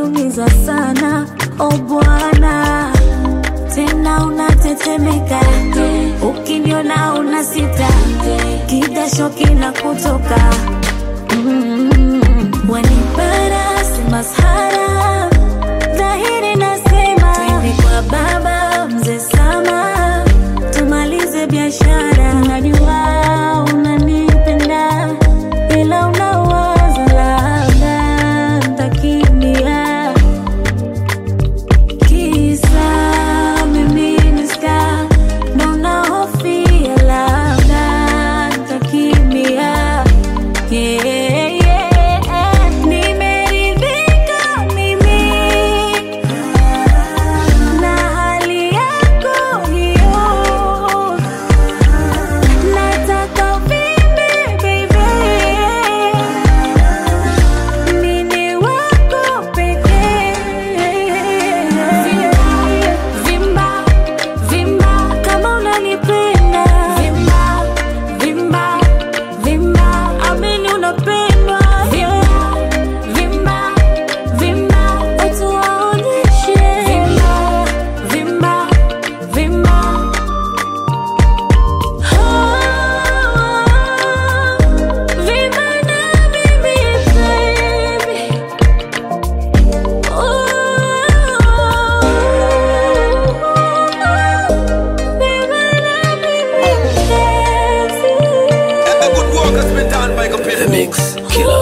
unaniumiza sana o bwana tena unatetemeka ukiniona una sita kidasho kina kutoka mm, wanipara si masahara dhahiri nasema twende kwa baba mzee sama tumalize biashara najua unanipenda ila unawaza labda ntakimbia kisa mimi ni star ndo nahofia labda ntakimbia yeah, yeah. Nimeridhika mimi na hali yako hiyo nataka vimbe baby mini wako pekee vimba vimba kama unanipenda vimba vimba vimba amini unapendwa vimba vimba vimba watu waonyeshe vimba vimba vimba vimba na mimi baby The good work has been done by computer. The Mix Killer.